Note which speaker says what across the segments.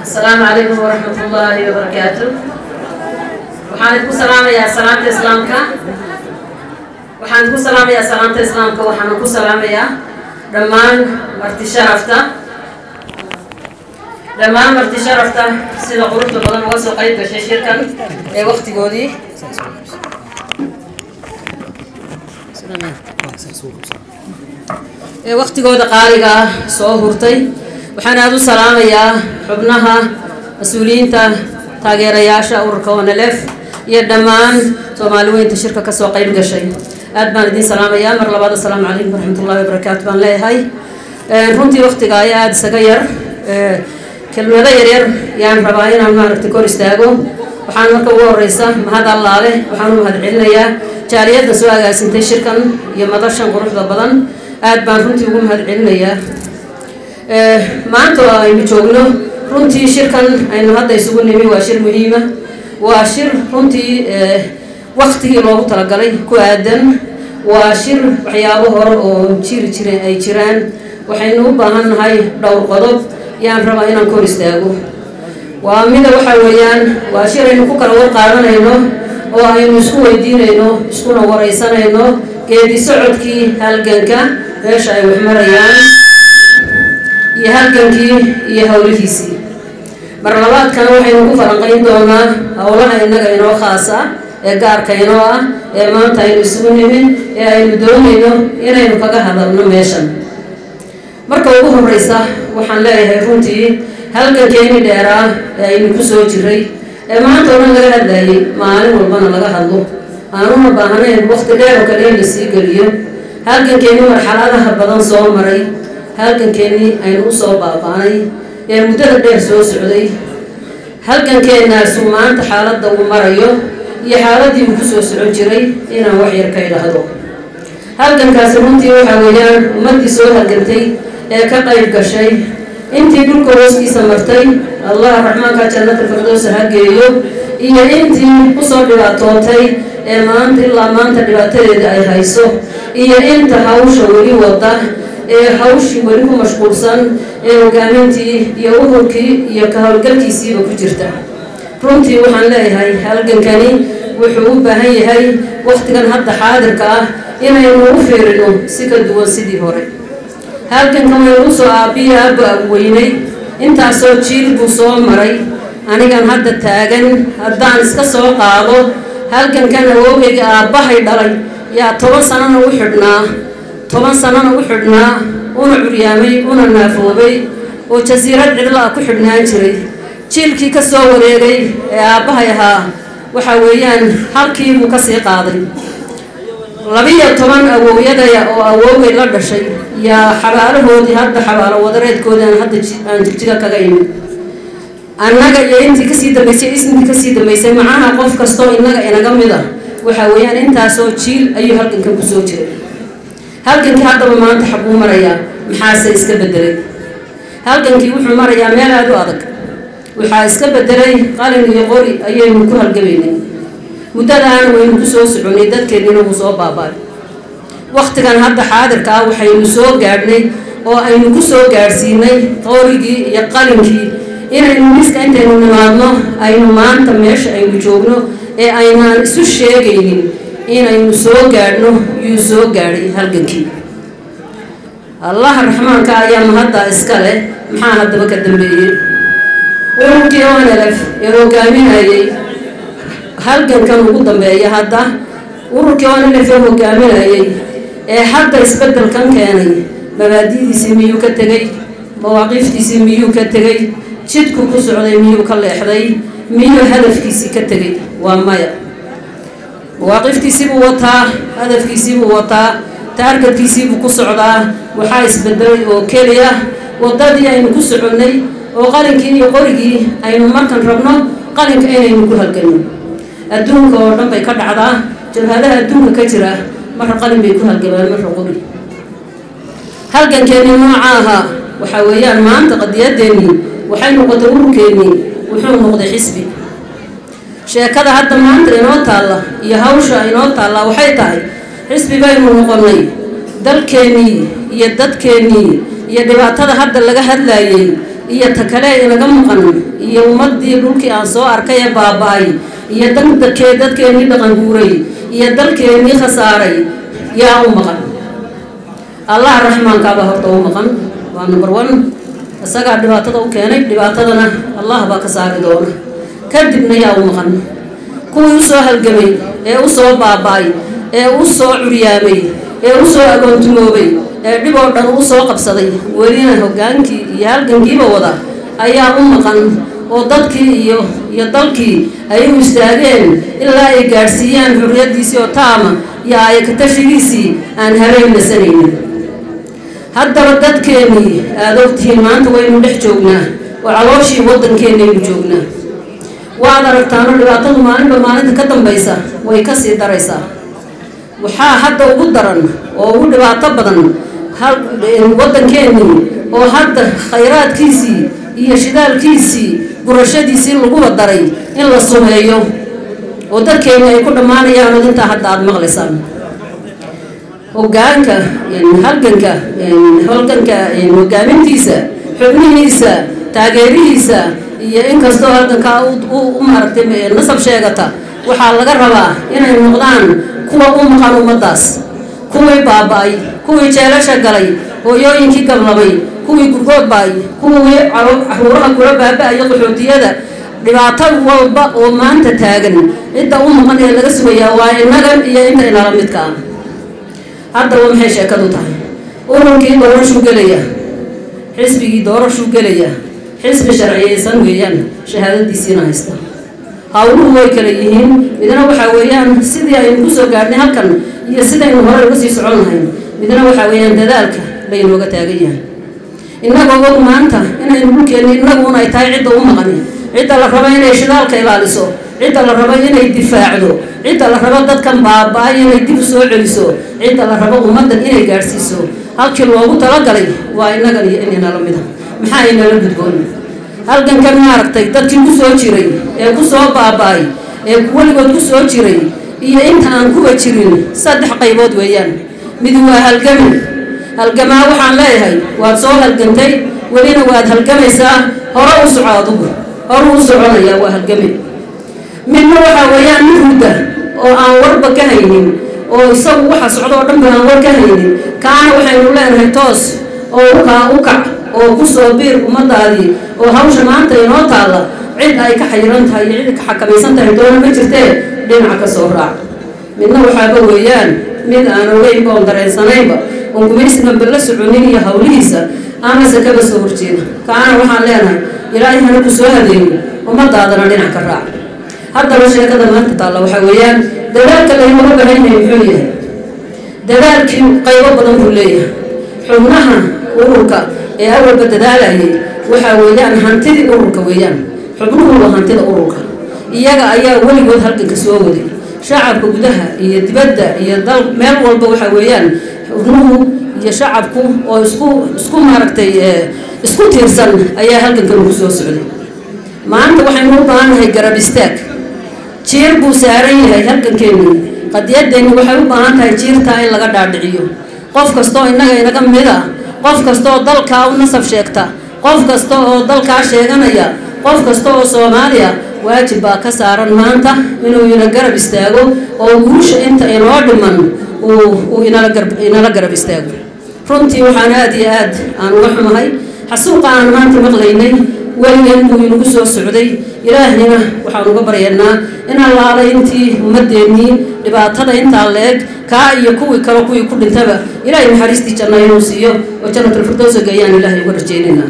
Speaker 1: asalaamu calaykum waraxmat ullaahi wabarakaatu waxaan idinku salaamayaa salaamta islaamka waxaan idinku salaamayaa salaamta islaamka waxaana ku salaamayaa dhammaan marti sharafta dhammaan marti sharafta sida quruxda badan uga soo qayb gashay shirkan ee waktigoodii ee waktigooda qaaliga ah soo hurtay waxaan aada u salaamayaa xubnaha mas-uuliyiinta taageerayaasha ururka onelef iyo dhammaan soomaali weynta shirka kasoo qayb gashay aad baan idiin salaamayaa mar labaad assalaamu calaykum waraxmatullahi wabarakaatu baan leeyahay runtii waktiga ayaa aada isaga yar kelmado yaryar yaan rabaa inaan maaragtay kor istaago waxaan marka ugu horeysa mahad allaale waxaan u mahad celinayaa jaaliyadda soo agaasintay shirkan iyo madashan quruxda badan aad baan runtii ugu mahad celinayaa maanta oo aynu joogno runtii shirkan aynu hadda isugu nimi waa shir muhiima waa shir runtii waktigii loogu talagalay ku aadan waa shir waxyaabo hore oo jiri jireen ay jiraan waxaynu u baahan nahay dhowr qodob yaan rabaa inaan kor istaago waa mida waxa weeyaan waa shir aynu ku kala war qaadanayno oo aynu isku weydiinayno iskuna wareysanayno geedi socodkii halganka meesha ay wax marayaan iyo halgankii iyo howlihiisii mar labaadkana waxaynu ku falanqayn doonaa howlaha innaga inoo khaasa ee gaarka inoo ah ee maanta aynu isugu nimin ee aynu doonayno inaynu kaga hadalno meeshan marka ugu horeysa waxaan leeyahay runtii halgankeeni dheeraa ee aynu ku soo jiray ee maanta o dhan laga hadlayay maalin walbana laga hadlo aanuna baahnayn waqti dheer oo kale in la sii geliyo halgankeeni marxaladaha badan soo maray halgankeennii aynu usoo baaba-nay ee muddada dheer soo socday halgankeenaasu maanta xaaladda uu marayo iyo xaaladii uu kusoo socon jiray inaan wax yar ka idhaahdo halgankaasi runtii waxaa weeyaan ummaddii soo halgantay ee ka qayb gashay intii dhulka hooskiisa martay allah raxmaanka jannata firdowsa ha geeyo iyo intii kusoo dhibaatootay ee maanta ilaa maanta dhibaatadeeda ay hayso iyo inta hawsha weli wada ee hawshii weli ku mashquulsan ee hogaamintii iyo uhurkii iyo ka howlgalkiisiiba ku jirta runtii waxaan leeyahay halgankani wuxuu u baahan yahay wakhtigan hadda xaadirka ah inaynu u fiirino si ka duwan sidii hore halgankan waynu usoo aabbiya aaba weynay intaasoo jiil buu soo maray anigan hadda taagan haddaan iska soo qaado halgankan awoogayga aabbahay dhalay yaa toban sanana u xidhnaa toban sanana u xidhnaa una curyaamay una naafoobay oo jasiirad cidla ah ku xidhnaan jiray jiilkii ka soo wareegay ee aabbahay ahaa waxaa weeyaan halkii buu ka sii qaaday labiyo toban awowyadaya oo awoogay la dhashay yaa xabaalahoodii hadda xabaalo wadareedkoodii aan hadda aan jigjiga kaga imid annaga iyo intii kasii dambeysay ismkii kasii dambeysay macaha qof kastoo innaga inaga mid a waxaa weeyaan intaasoo jiil ayuu halgankan kusoo jiray halgankii haddaba maanta xabuu marayaa maxaase iska bedelay halgankii wuxuu marayaa meel aada u adag waxaa iska bedelay qalin iyo qori ayaynu ku halgamaynay muddadaana waynu ku soo soconay dadkeennina wuu soo baaba-ay wakhtigan hadda xaadirka ah waxaynu soo gaadhnay oo aynu ku soo gaadhsiinay qorigii iyo qalinkii inaynu miska intaynu nimaadno aynu maanta meesha aynu joogno ee aynaan isu sheegaynin inaynu soo gaadhno yuu soo gaadhay halgankii allaha raxmaanka ayaa mahadda iska leh maxaa haddaba ka dambeeyey ururkii onelef ee hogaaminayay halgankan ugu dambeeya hadda ururkii onelef ee hogaaminayay ee hadda isbeddelkan keenay mabaadidiisii miyuu ka tegey mawaaqiiftiisii miyuu ka tegey jidku ku socday miyuu ka leexday miyuu hadafkiisii ka tegey waa maya mawaaqiftiisiibuu wataa hadafkiisiibuu wataa taarkarkiisiibuu ku socdaa waxaa isbedelay oo keliya waddadii aynu ku soconnay oo qalinkii iyo qorigii aynu markan rabno qalinka inaynu ku halganno adduunka oo dhan bay ka dhacdaa jabhadaha adduunka ka jira marra qalin bay ku halgamaan marra qori halgankeennii nooca ahaa waxaa weeyaan maanta qadiyadeennii waxay noqotay ururkeennii wuxuu noqday xisbi sheekada hadda maanta inoo taalla iyo hawsha inoo taallaa waxay tahay xisbi baynu noqonnay dalkeennii iyo dadkeennii iyo dhibaatada hadda laga hadlayay iyo ta kale inaga maqan iyo ummaddii dhulkii aan soo arkay ee baaba-ay iyo dandakee dadkeennii dhaqanguuray iyo dalkeennii khasaaray yaa u maqan allah raxmaankaabaa horta u maqan waa number one isagaa dhibaatada u keenay dhibaatadana allah baa ka saari doona kadibna yaa u maqan kuwii usoo halgamay ee u soo baaba-ay ee u soo curyaamay ee u soo agoontumoobay ee dhib oo dhan u soo qabsaday welina hoggaankii iyo halgankiiba wada ayaa u maqan oo dadkii iyo iyo dalkii ay u istaageen ilaa ay gaadhsiiyaan xurriyaddiisii oo taama iyo ayakatashigiisii aan habeen nasanaynin haddaba dadkeennii aada ogtihiin maanta waynu dhex joognaa oo calooshii waddankeennaynu joognaa waad aragtaano dhibaatadu maalinba maalinta ka dambaysa way ka sii daraysaa waxaa hadda ugu daran oo ugu dhibaato badan waddankeennii oo hadda khayraadkiisii iyo shidaalkiisii gurashadiisii laguba daray in la sumeeyo oo dadkeenni ay ku dhammaanayaan oo intaa hadda aada maqlaysaan hoggaanka halganka halganka hogaamintiisa xubnihiisa taageerihiisa iyo inkastoo halgankaa u maaragtay nasab sheegata waxaa laga rabaa inay noqdaan kuwa u maqan ummaddaas kuwii baaba-ay kuwii jeelasha galay hooyooyinkii gablamay kuwii gurgood ba-ay kuwii caruuraha kula baaba-ayo qaxootiyada dhibaato walba oo maanta taagan cidda u maqan ee laga sugayaa waa innagan iyo inta inala midka ah haddaba maxay sheekadu tahay ururkii doorashuu gelaya xisbigii doorashuu gelaya xisbi sharciyeysan weeyaan shahaadadiisiina haysta hawluhu way kala yihiin midna waxaa weeyaan sidii aynu kusoo gaadhnay halkan iyo sidaynu hore uga sii socon lahayn midna waxaa weeyaan dadaalka laynooga taagan yahay innagoo og maanta inaynu dhulkeenni innaguun ay tahay cidda u maqani cidda la rabo inay shidaalka ilaaliso cidda la rabo inay difaacdo cidda la rabo dadkan baaba-ay inay dib u soo celiso cidda la rabo ummaddan inay gaadhsiiso halkii loogu talagalay waa innagan iyo inaynala mida maxaa inala gudboon halgankan maaragtay dadkii ku soo jiray ee ku soo baaba-ay ee weligood ku soo jiray iyo inta aan kuba jirin saddex qaybood weeyaan mid waa halgami halgamaa waxaan leeyahay waad soo halgantay welina waad halgamaysaa hore u soco adugu hore u soconaya waa halgami midna waxaa weeyaan mid hurda oo aan warba ka haynin oo isagu waxa socdo oo dhanba aan war ka haynin kaana waxaynu leenahay toos oo ukaa u kac oo ku soo biir ummadaadii oo hawsha maanta inoo taalla cid ay ka xayiran tahay iyo cid ka xakamaysan tahay doona ma jirtee dhinaca ka soo raac midna waxaaba weeyaan mid aan ogeynba oon dareensanaynba oon gumaysiganba la soconin iyo hawlihiisa amase kaba soo horjeeda kaana waxaan leenahay ilaahay hana ku soo hadeeyo ummadaadana dhinac ka raac haddaba sheekada maanta taalla waxaa weeyaan dadaalka laynooga bahan yahay muxuu yahay dadaalkii qaybo badan buu leeyahay xubnaha ururka ee awalba dadaalayay waxaa weeyaan hantidii ururka weeyaan xubnuhu waa hantida ururka iyaga ayaa weligood halganka soo waday shacabka gudaha iyo dibadda iyo dal meel walba waxaa weeyaan xubnuhu iyo shacabku oo isku isku maaragtay isku tiirsan ayaa halgankan ugu soo socday maanta waxaynu u baahannahay garab istaag jiir buu saaran yahay halgankeennii qadiyadeenni waxay u baahan tahay jiirtaa in laga dhaadhiciyo qof kastaoo innaga inaga mid a qof kasta oo dalkaa u nasab sheegta qof kasta oo dalkaa sheeganaya qof kasta oo soomaaliya waajib baa ka saaran maanta inuu ina garab istaago oo guusha inta inoo dhiman uu inala garab istaago runtii waxaan aada iyo aad aan uga xumahay xasuuqa aan maanta maqlaynay weligan buu inagu soo socday ilaahayna waxaan uga baryaynaa in allaala intii ummadeennii dhibaatada intaa la-eg kaa iyo kuwii kale kuwii ku dhintaba ilaahay naxariistii janna inuu siiyo oo jannatalfirdowsa geeyaan ilaahay uga rajaynaynaa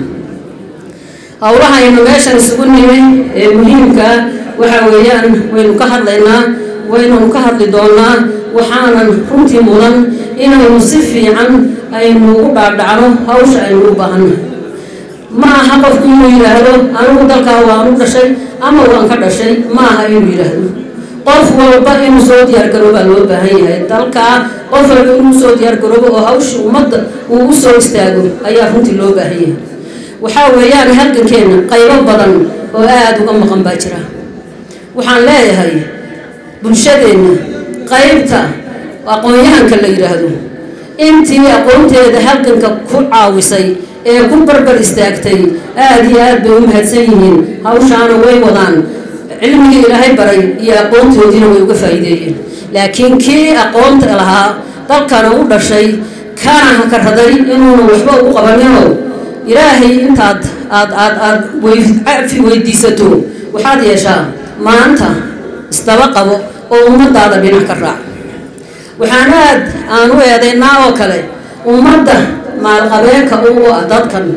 Speaker 1: howlahaynu meeshan isugu nimay ee muhiimkaa waxaa weeyaan waynu ka hadlaynaa waynanu ka hadli doonaa waxaanan runtii mudan inaynu si fiican aynu ugu dhaadhacno hawsha aynu u baahannahay ma aha qofku inuu yidhaahdo anigu dalkaa waan u dhashay ama waan ka dhashay ma aha inuu yidhaahdo qof walba inuu soo diyaargaroobaa loo baahan yahay dalkaa qof walba inuu soo diyaargaroobo oo hawshii ummadda uu u soo istaago ayaa runtii loo baahan yahay waxaa weeyaan halgankeenna qaybo badan oo aada uga maqan baa jira waxaan leeyahay bulshadeenna qaybta aqoon-yahanka la yidhaahdo intii aqoonteeda halganka ku caawisay ee ku barbar istaagtay aada iyo aad bay u mahadsan yihiin hawshaana way wadaan cilmigii ilaahay baray iyo aqoontoodiina way uga faa'iideeyeen laakiin kii aqoonta lahaa dalkana u dhashay kana hakaraday inuuna waxba ugu qabaninoo ilaahay intaad aad aad aad cafi weydiisato waxaad yeeshaa maanta isdaba qabo oo ummadaada dhinac ka raac waxaan aad aan u eedaynaa oo kale ummadda maalqabeenka u ah dadkan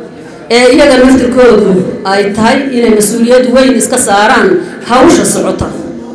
Speaker 1: ee iyaga naftirkoodu ay tahay inay mas-uuliyad weyn iska saaraan hawsha socota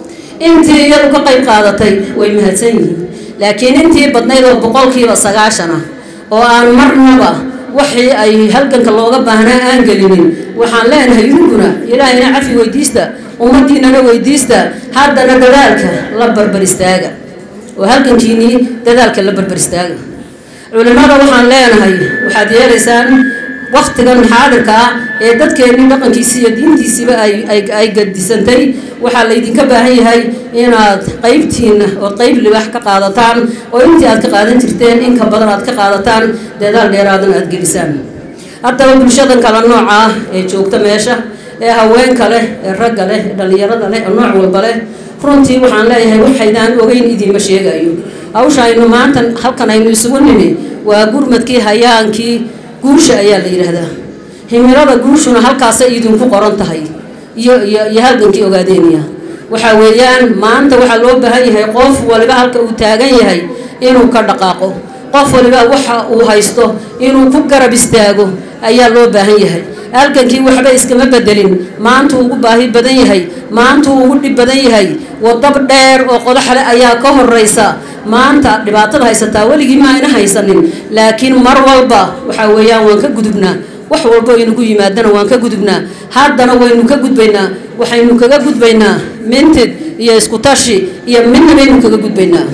Speaker 1: intii iyadu ka qayb qaadatay way mahadsan yihiin laakiin intii badnayd oo boqolkiiba sagaashan ah oo aan marnaba waxii ay halganka looga baahnaa aan gelinin waxaan leenahay idinkuna ilaahayna cafi weydiista ummaddiinana weydiista haddana dadaalka la barbar istaaga oo halgankiinii dadaalka la barbar istaaga culimada waxaan leenahay waxaad yeelaysaan waktigan xaadirka ah ee dadkeennii dhaqankiisii iyo diintiisiiba ay gadisantay waxaa laydinka baahan yahay inaad qaybtiina ood qayb libax ka qaadataan oo intii aad ka qaadan jirteen inka badan aad ka qaadataan dadaal dheeraadan aad gelisaan haddaba bulshadan kale nooca ah ee joogta meesha ee haweenka leh ee ragga leh ee dhallinyarada leh ee nooc walba leh runtii waxaan leeyahay waxaydaan ogeyn idiinma sheegayo hawsha aynu maanta halkan aynu isugu nimi waa gurmadkii hayaankii guusha ayaa la yidhaahdaa himilada guushuna halkaasay idinku qoran tahay iyo iyo iyo halgankii ogaadeynaya waxaa weeyaan maanta waxaa loo baahan yahay qof waliba halka uu taagan yahay inuu ka dhaqaaqo qof waliba waxa uu haysto inuu ku garab istaago ayaa loo baahan yahay halgankii waxba iskama bedelin maantuu ugu baahi badan yahay maantuu ugu dhib badan yahay wadab dheer oo qodaxle ayaa ka horeysa maanta dhibaatada haysataa weligii ma ayna haysanin laakiin mar walba waxaa weeyaan waan ka gudubnaa wax walbo aynugu yimaadana waan ka gudubnaa haddana waynu ka gudbaynaa waxaynu kaga gudbaynaa mintid iyo iskutashi iyo midna baynu kaga gudbaynaa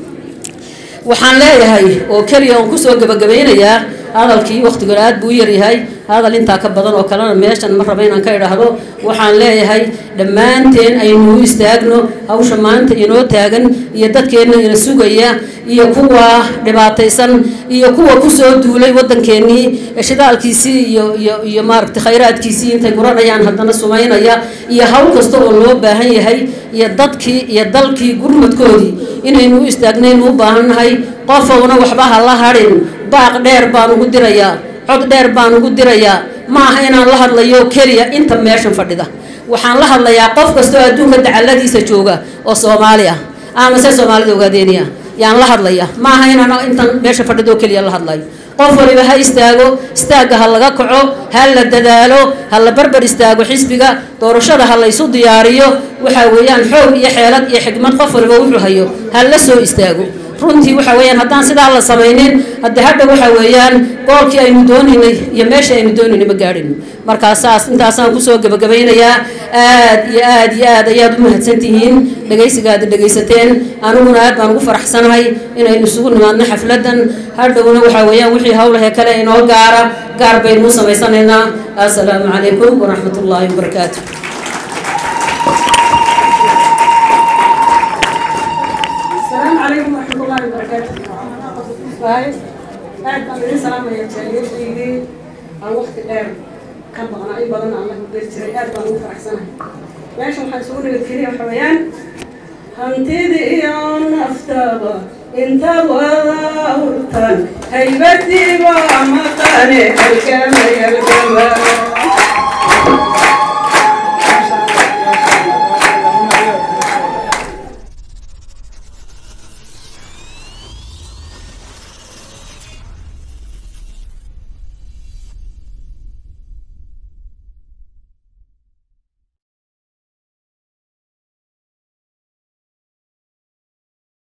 Speaker 1: waxaan leeyahay oo keliya oon kusoo gabagabaynayaa hadalkii wakhtigood aad buu u yaryahay hadal intaa ka badan oo kalena meeshan ma raba inaan ka idhaahdo waxaan leeyahay dhammaanteen aynu u istaagno hawsha maanta inoo taagan iyo dadkeenna ina sugaya iyo kuwa dhibaataysan iyo kuwa kusoo duulay waddankeennii shidaalkiisii iyo iyo iyo maaragtay khayraadkiisii intay guranayaan haddana sumaynaya iyo hawl kasta oo loo baahan yahay iyo dadkii iyo dalkii gurmadkoodii inaynu u istaagnaynu u baahannahay qofowna waxba ha la hadhin baaq dheer baan ugu dirayaa cod dheer baan ugu dirayaa ma aha inaan la hadlayo keliya inta meeshan fadhida waxaan la hadlayaa qof kastoo adduunka dacaladiisa jooga oo soomaali ah ama se soomaalida ogaadeeniya yaan la hadlaya ma aha inaan intan meesha fadhido keliya la hadlayo qof waliba ha istaago istaagga ha laga kaco ha la dadaalo ha la barbar istaago xisbiga doorashada ha laysu diyaariyo waxaa weeyaan xoog iyo xeelad iyo xigmad qof waliba wuxuu hayo ha la soo istaago runtii waxa weeyaan haddaan sidaa la samaynin hadde hadha waxa weeyaan goolkii aynu doonaynay iyo meesha aynu doonaynay ma gaadhino markaa saas intaasaan kusoo gebagabaynayaa aad iyo aad iyo aad ayaad u mahadsan tihiin dhegaysigaada dhegaysateen aniguna aad baan ugu faraxsanahay inaynu isugu nimaadno xafladan hadhowna waxaa weeyaan wixii howlahee kale inoo gaara gaar baynu u samaysanaynaa assalaamu calaykum waraxmat ullaahi wabarakaatu
Speaker 2: السلام عليكم ورحمة الله وبركاته. باي. aad baan idin salaamaya jaaliyadaydii aan waqti dheer ka baqnaa in badan aan la huberi jiray aad baan ugu faraxsanahay meesha waxaan isugu nabad keliya waxa weeyaan hantida iyo naftaba intaad wada hurtaan haybadiiba maqane halkama yalgama